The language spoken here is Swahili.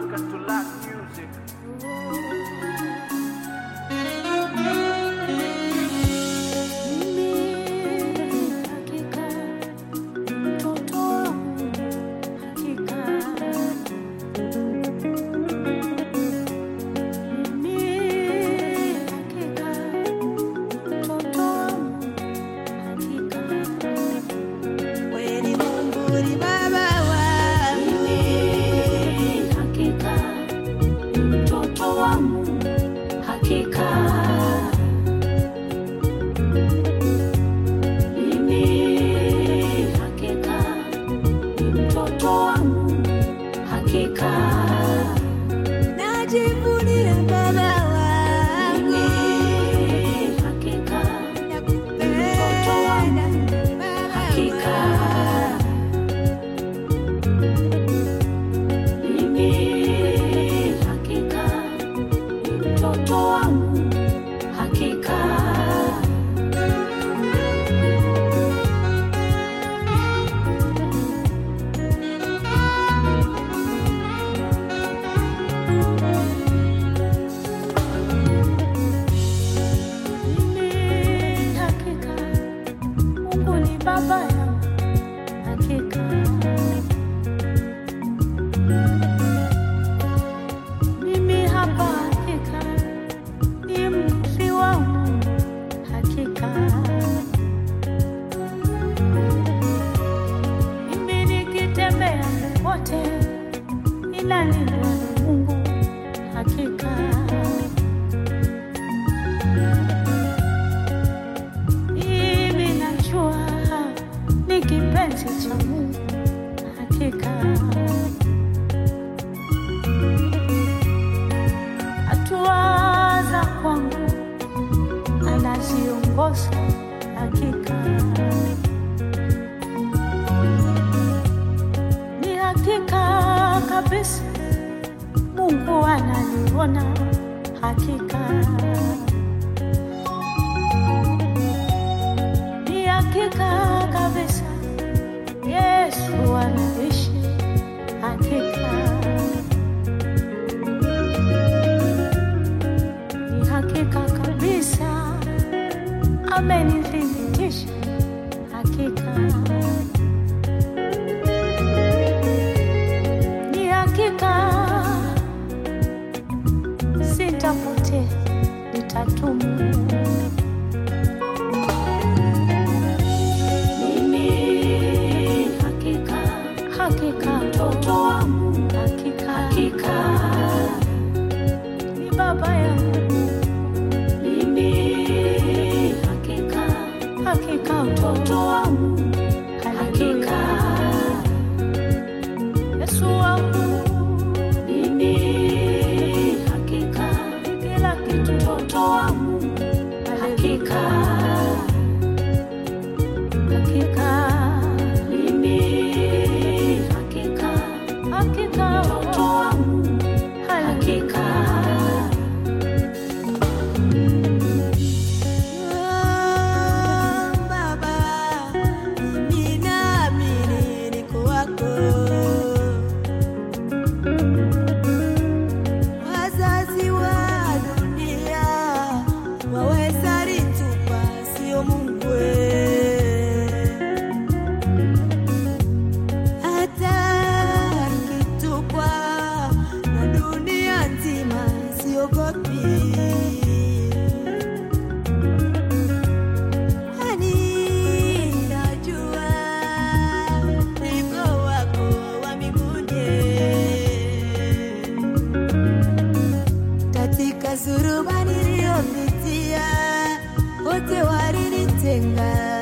Africa to learn music. Kweli Mungu ni baba wangu, mtoto wangu hakika mimi hakika ni mtoto wangu hakika najivunia baba wangu, mimi hakika nakupenda baba hakika wangu. mimi hakika ni mtoto wangu hakika Mimi hakika Mungu ni baba yangu hakika. Mimi hapa hakika ni mrithi wangu hakika. Mimi nikitembea popote ninalindwa na Mungu hakika. Mimi najua ni kipenzi cha Mungu hakika. Hatua za kwangu anaziongoza hakika. Ni hakika kabisa Mungu ananiona hakika. ni hakika kabisa Yesu anaishi hakika. Ni hakika kabisa amenithibitisha hakika. Ni hakika sitapotea, nitatumu mimi hakika hakika mtoto wangu hakika hakika ni baba yangu mimi hakika hakika mtoto wangu haleluya hakika Yesu wangu mimi hakika kila kitu mtoto wangu hakika hakika mimi hakika hakika mtoto wangu haleluya hakika Oh, Baba, mimi naamini niko wako. Wazazi wa dunia waweza litupa, sio Mungu we. Hata nikitupwa na dunia nzima, siogopi kwani najua niko wako wa mbinguni. Katika suruba niliyopitia, wote walinitenga